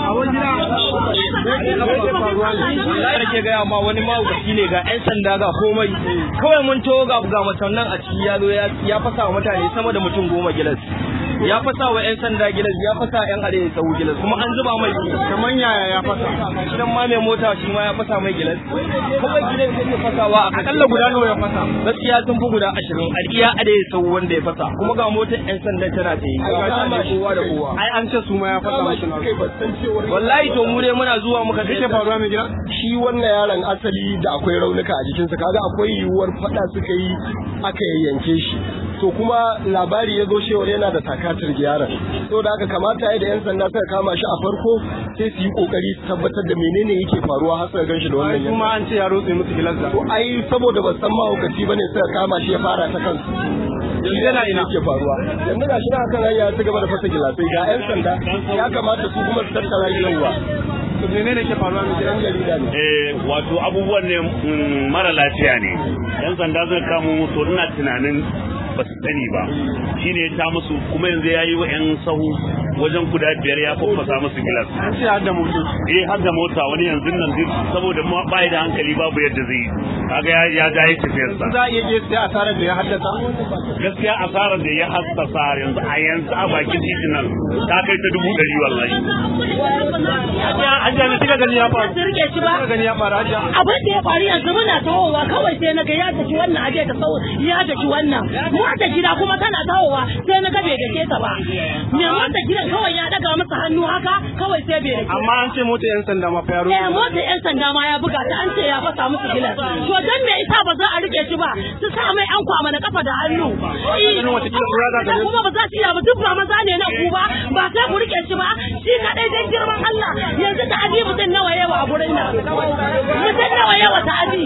wallahi nake gaya ma wani mahaukaci ne ga yan sanda ga komai kawai mun to ga ga mutum nan a ciki ya zo ya fasa wa mutane sama da mutum goma gilas ya fasa wa yan sanda gilas ya fasa yan are ya tsawo gilas kuma an zuba mai kaman yaya ya fasa gidan ma mai mota shi ma ya fasa mai gilas kawai gidan yake fasawa a akalla guda nawa ya fasa gaskiya sun fi guda ashirin a iya are ya tsawo wanda ya fasa kuma ga motar yan sanda tana ta yi kowa da kowa ai an ce su ma ya fasa musu na wallahi to mu dai muna zuwa muka yake faruwa mai gida shi wannan yaron asali da akwai raunuka a jikinsa kaga akwai yiwuwar fada suka yi aka yayyanke shi to kuma labari ya zo cewar yana da takatar yaron to da aka kamata ya da yan sanda suka kama shi a farko sai su yi kokari su tabbatar da menene yake faruwa har suka gan shi da wannan yanzu kuma an ce ya rotse musu gilansa to ai saboda ba san mahaukaci bane suka kama shi ya fara ta kansu Yanzu yana ina? ke faruwa yanzu ga shi na kan hanya ta gaba da fasa gilasai ga yan sanda ya kamata su kuma su tattara shi yauwa to menene ke faruwa mai gida yan jarida ne eh wato abubuwan ne mm, mara lafiya ne yan sanda zai kamo musu ina tunanin ba su sani ba shine ya ta musu kuma yanzu ya yi wa yan sahu wajen guda biyar ya faffasa musu gilas an ce har da mutum eh har da mota wani yanzu nan zai saboda ma bai da hankali babu yadda zai yi kaga ya ya ga yake tafiyarsa za a iya je sai asarar da ya haddasa gaskiya asarar da ya hassasa yanzu a yanzu a bakin titin nan ta kai ta dubu ɗari wallahi Hajiya ne kika gani ya faru Ba su rike shi ba. kika gani ya faru hajiya abin da ya faru yanzu muna tawowa kawai sai na ga ya daki wannan aje ta sau ya daki wannan mota gida kuma tana tawowa sai na ga bai dake ta ba me mota gidan kawai ya daga masa hannu haka kawai sai bai dake amma an ce mota yan sanda ma fa ya eh rotse mota yan sanda ma ya buga ta an ce ya fasa musu gilas to dan me isa ba za a rike shi ba su sa mai an kwama na kafa da hannu Ganin wata kila kura za ta Da je. kuma ba za su iya ba duk ba maza ne na ku ba ba sai ku rike shi ba shi kadai dan girman Allah yanzu ta abi mutum nawa yawa a gurin nan mutum nawa yawa ta abi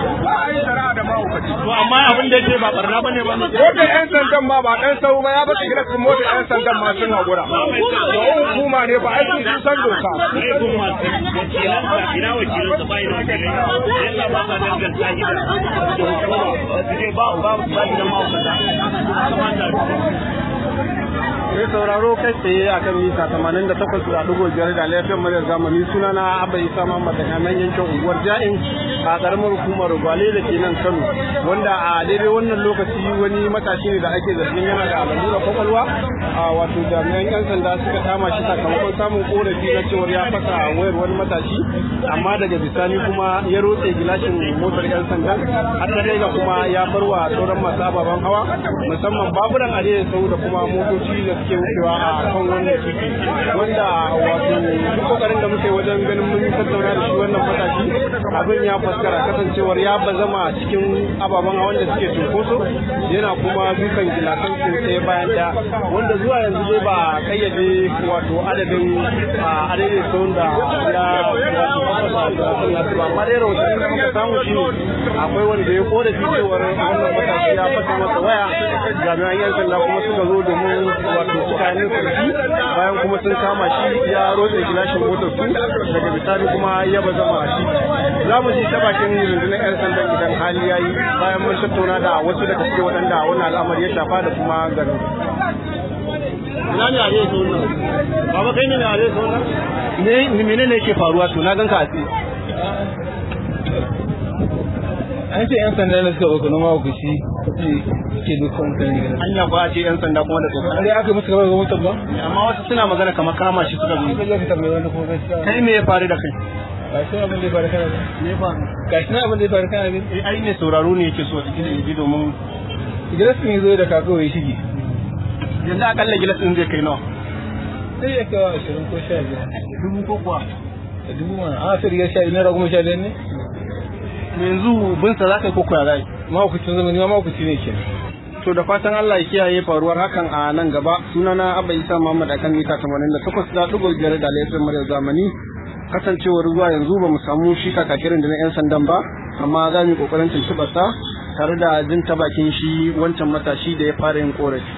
to amma abin da yake ba barna bane ba motar yan sandan ma ba dan sau ba ya bata gilasin motar yan sandan ma sun haƙura da hukuma ne ba aiki sun san doka eh kuma wakilansa ina wakilansa bai da wakilai yalla ba sa danganta shi da hukuma su je ba ba ba gidan ma'aikata kamata Sai sauraro kai tsaye a kan mita tamanin da takwas da ɗigo biyar da lafiyar muryar zamani suna na Abba Isa Muhammad daga nan yankin unguwar Ja'in a ƙaramar hukumar Gwale da ke nan Kano wanda a daidai wannan lokaci wani matashi ne da ake zargin yana da lalura kwakwalwa a wato jami'an 'yan sanda suka kama shi sakamakon samun korafi na cewar ya fasa wayar wani matashi amma daga bisani kuma ya rotse gilashin motar 'yan sanda har ta kai ga kuma ya barwa sauran masu ababen hawa musamman baburan arewa sau da kuma motoci da suke wucewa a kan wannan titi wanda wato duk kokarin da muke wajen ganin mun tattauna da shi wannan matashi abin ya faskara kasancewar ya bazama cikin ababen hawan da suke cunkoso yana kuma dukan gilasan su ɗaya bayan ɗaya wanda zuwa yanzu dai ba a kayyade wato adadin a adadin sau da ya wato fafasa gilasan nasu ba amma dai rahotanni da muka samu shi ne akwai wanda ya korafi cewar wannan matashi ya fasa masa waya jami'an yan sanda kuma suka zo domin wato suka yi sarki bayan kuma sun kama shi ya rotse gilashin motar su daga bisani kuma ya bazama shi za mu ji ta bakin rundunar yan sandan idan hali ya yi bayan mun tattauna da wasu daga cikin waɗanda wannan al'amari ya shafa da kuma garin ina ne a zai sau nan baba kai ne a zai sau nan ne menene yake faruwa to na ganka a tsaye an ce yan sanda ne suka ɗauka na mahaukaci ke dukkan mutane gidan hanya ba a ce yan sanda kuma da an tsokana dai aka musu kamar ga mutum ba amma wasu suna magana kamar kama shi suka ka zo je ka tambaye wani ko gaskiya kai me ya faru da kai ga shi abin da ya faru kana ne me ya faru ga shi abin da ya faru kana ne eh ai ne sauraro ne yake so a cikin ji domin gidan sun yi zo da kakawa ya shige yanzu akalla gilas din zai kai nawa sai ya kawo ashirin ko sha biyar dubu ko kuwa da dubu mana a sai rigar sha naira goma sha biyar ne yanzu bin sa zaka yi ko kuya zai mahaukacin zamani ma mahaukaci ne ke to da fatan Allah ya kiyaye faruwar hakan a nan gaba sunana Abba Isa Muhammad akan mita 88 da dugo biyar da laifin murya zamani kasancewar zuwa yanzu ba mu samu shi kakakirin da na yan sandan ba amma za mu yi kokarin tuntuɓar sa tare da jin ta bakin shi wancan matashi da ya fara yin korafi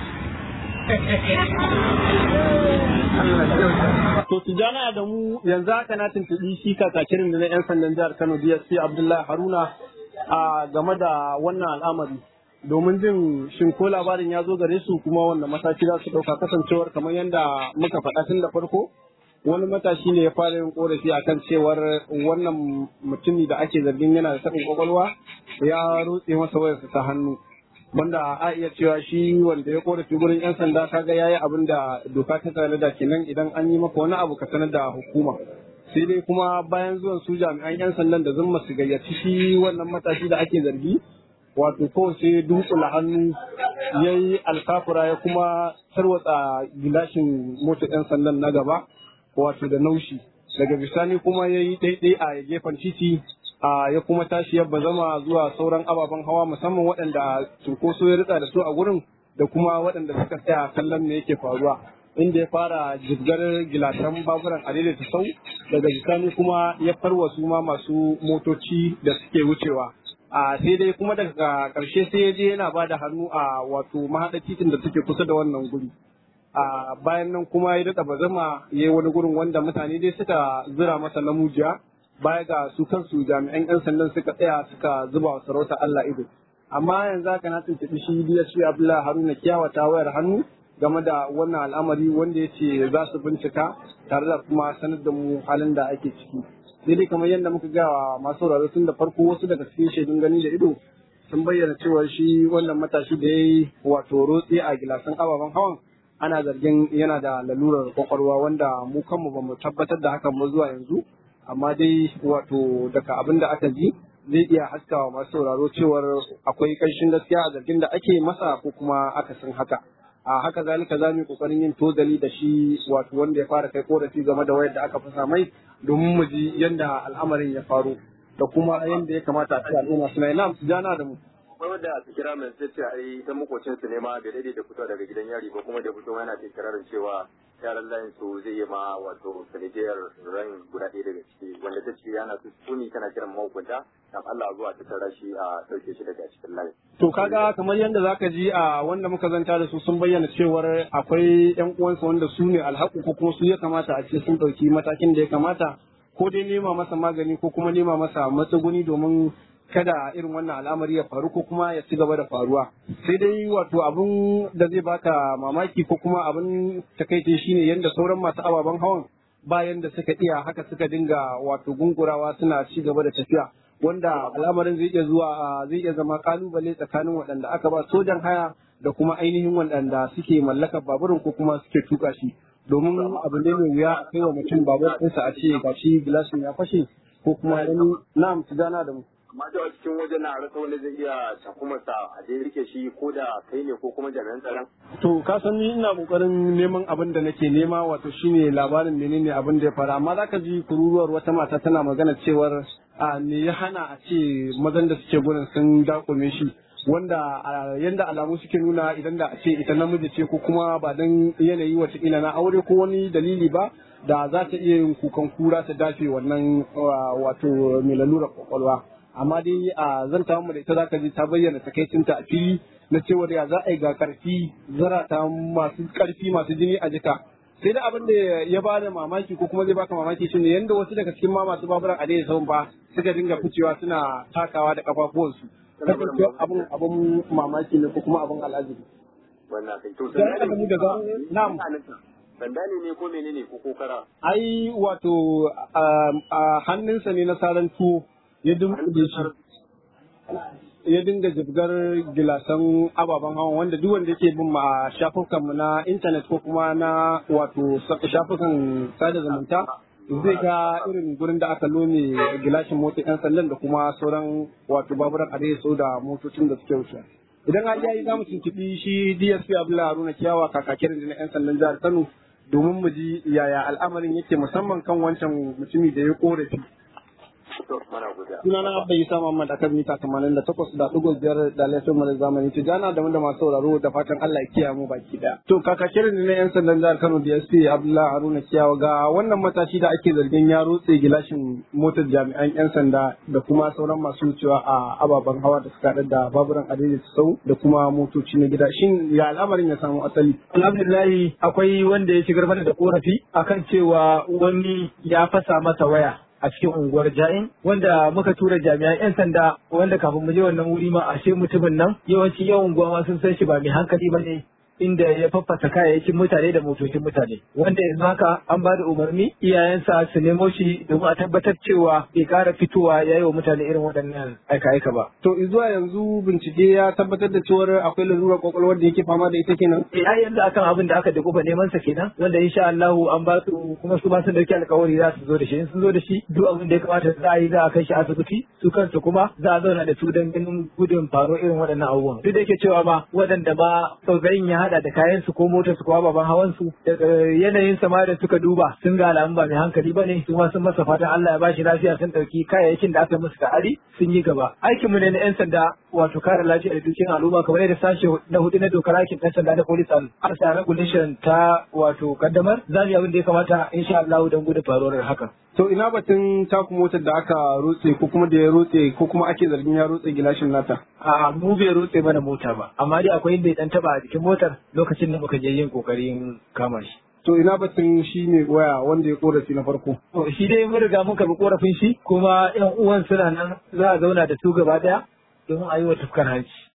To tijana da mu yanzu haka na tuntuɓi shi kakakirin da na 'yan sandan jihar Kano DSP Abdullahi Haruna a game da wannan al'amari. Domin jin shin ko labarin ya zo gare su kuma wannan mataki za su ɗauka kasancewar kamar yadda muka faɗa tun da farko wani matashi ne ya fara yin korafi akan cewar wannan mutumi da ake zargin yana da taɓin kwakwalwa ya rutse masa wayarsa ta hannu wanda a iya cewa shi wanda ya korafi gurin yan sanda kaga yayi abin da doka ta tsare da kenan idan an yi maka wani abu ka sanar da hukuma sai dai kuma bayan zuwan su jami'an yan sandan da zumma su gayyaci shi wannan matashi da ake zargi wato kawai sai dunkula hannu ya yi alkafura ya kuma tarwatsa gilashin motar yan sandan na gaba wato da naushi daga bisani kuma ya yi ɗaiɗai a gefen titi ya kuma tashi ya bazama zuwa sauran ababen hawa musamman waɗanda cunkoso ya ritsa da su a gurin da kuma waɗanda suka tsaya kallon me yake faruwa inda ya fara jibgar gilasan baburan adaidaita ta sau daga bisani kuma ya farwa su ma masu motoci da suke wucewa a sai dai kuma daga ƙarshe sai ya je yana ba da hannu a wato mahaɗa titin da suke kusa da wannan guri a bayan nan kuma ya daɗa bazama ya yi wani gurin wanda mutane dai suka zira masa namujiya baya ga su kansu jami'an 'yan sandan suka tsaya suka zuba wa sarauta Allah ido amma yanzu haka na tuntuɓi shi DSP Abdullahi Haruna kyawata wayar hannu game da wannan al'amari wanda ya ce za su bincika tare da kuma sanar da mu halin da ake ciki sai dai kamar yadda muka ga masu sauraro tun da farko wasu daga cikin shaidun gani da ido sun bayyana cewa shi wannan matashi da ya yi wato rotsi a gilasan ababen hawan ana zargin yana da lalurar kwakwalwa wanda mu kanmu ba mu tabbatar da hakan ba zuwa yanzu amma dai wato daga abin da aka ji zai iya haskawa masu sauraro cewar akwai ƙarshen gaskiya a zargin da ake masa ko kuma akasin haka a haka zalika za mu yi kokarin yin tozali da shi wato wanda ya fara kai korafi game da wayar da aka fasa mai domin mu ji yadda al'amarin ya faru da kuma yadda ya kamata a ce al'umma suna yi na'am su jana da mu akwai wanda a kira mai sai ce ai ta makocin su ne ma bai daidai da fito daga gidan yari ba kuma da fito yana ta kirarin cewa yaran layin su zai yi ma wato sanadiyar ran guda ɗaya daga ciki wanda ta ce yana su suni tana kiran mahukunta dan Allah zuwa ta tara shi a ɗauke shi daga cikin layin. To kaga kamar yadda zaka ji a wanda muka zanta da su sun bayyana cewar akwai ƴan uwansu wanda su ne alhaku ko kuma su ya kamata a ce sun ɗauki matakin da ya kamata ko dai nema masa magani ko kuma nema masa matsuguni domin kada irin wannan al'amari ya faru ko kuma ya ci gaba da faruwa sai dai wato abun da zai baka mamaki ko kuma abun takaice shine yadda sauran masu ababen hawan bayan da suka iya haka suka dinga wato gungurawa suna ci gaba da tafiya wanda al'amarin zai iya zuwa zai iya zama kalubale tsakanin waɗanda aka ba sojan haya da kuma ainihin waɗanda suke mallakar baburin ko kuma suke tuka shi domin abu ne mai wuya a kai wa mutum babur ɗinsa a ce gashi gilashin ya fashe ko kuma wani na'am su gana da mu amma da cikin wajen na rasa wani zai iya takumarsa a dai rike shi ko da kai ne ko kuma jami'an tsaron. To ka san ni ina kokarin neman abin da nake nema wato shine labarin menene abin da ya fara amma zaka ji kururuwar wata mata tana magana cewar a me ya hana a ce mazan da suke gurin sun dakume shi wanda yanda alamu suke nuna idan da a ce ita namiji ce ko kuma ba dan yanayi wata ila na aure ko wani dalili ba da za ta iya yin kukan kura ta dafe wannan wato mai lalura kwakwalwa. amma dai a zanta mu da ita zaka ji ta bayyana takaicinta a fili na cewa ya za a yi ga karfi zarata masu karfi masu jini a jika sai da abin da ya ba da mamaki ko kuma zai baka mamaki shine yanda wasu daga cikin ma masu baburan a daidai sauran ba suka dinga ficewa suna takawa da kafafuwansu kasance abin abin mamaki ne ko kuma abin al'ajabi wannan kai to sai aka mu daga na'am sanda ne ne ko menene ko kokara ai wato a hannunsa ne na saran tuwo ya dunkule shi ya dinga jibgar gilasan ababen hawa wanda duk wanda yake bin a shafukan mu na intanet ko kuma na wato shafukan sada zumunta zai ga irin gurin da aka lome gilashin motar yan sandan da kuma sauran wato baburan so da motocin da suke wuce idan hali yayi za mu tuntuɓi shi DSP Abdullahi Haruna Kiyawa kakakin da na yan sandan jihar Kano domin mu ji yaya al'amarin yake musamman kan wancan mutumi da ya korafi Sunana Abba Isa Muhammad a kan mita tamanin da takwas da ɗigo biyar da laifin mara zamani ta jana da wanda masu sauraro da fatan Allah ya kiyaye mu baki ɗaya. To kakakirin na 'yan sandan jihar Kano DSP Abdullahi Haruna Kiyawa ga wannan matashi da ake zargin ya rotse gilashin motar jami'an 'yan sanda da kuma sauran masu wucewa a ababen hawa da suka haɗa da baburan adai sau da kuma motoci na gida. Shin ya al'amarin ya samu asali? Alhamdulillahi akwai wanda ya shigar mana da korafi akan cewa wani ya fasa masa waya. a cikin unguwar ja'in wanda muka tura jami'an 'yan sanda wanda kafin mu je wannan wuri ma ashe mutumin nan yawanci yawan unguwa ma sun san shi ba mai hankali ba ne inda ya faffasa kayayyakin mutane da motocin mutane wanda yanzu haka an ba da umarni iyayensa su nemo shi domin a tabbatar cewa bai kara fitowa ya yi wa mutane irin waɗannan aika-aika ba. To zuwa yanzu bincike ya tabbatar da cewar akwai lalurar kwakwalwar da yake fama da ita kenan. Eh ai yanzu akan abin da aka da kufa neman sa kenan wanda insha Allah an ba su kuma su ba su dauki alƙawari za su zo da shi in sun zo da shi duk abin da ya kamata za a yi za a kai shi asibiti su kansu kuma za a zauna da su don ganin gudun faro irin waɗannan abubuwan. Duk da yake cewa ma waɗanda ma tsautsayin ya haɗa da kayan su ko motar su ko ababen hawan su daga yanayin sama da suka duba sun ga alamun ba mai hankali ba ne su ma sun masa fatan Allah ya ba shi lafiya sun ɗauki kayayyakin da aka musu da ari sun yi gaba. Aikinmu ne na 'yan sanda wato kare lafiya da dukiyar al'umma kamar yadda sashe na hudu na dokar aikin ɗan sanda na police and arsa regulation ta wato kaddamar za mu yi abin da ya kamata insha Allah don gudun faruwar hakan. To ina batun taku motar da aka rutse ko kuma da ya rutse ko kuma ake zargin ya rutse gilashin nata. A mu bai rutse mana mota ba amma dai akwai inda ya dan taba a jikin motar lokacin da muka je yin kokarin kama shi. To ina batun shi ne waya wanda ya korafi na farko. To shi dai mun riga mun karɓi korafin shi kuma yan uwan suna nan za a zauna da su gaba daya domin a yi wa tufkar hanci.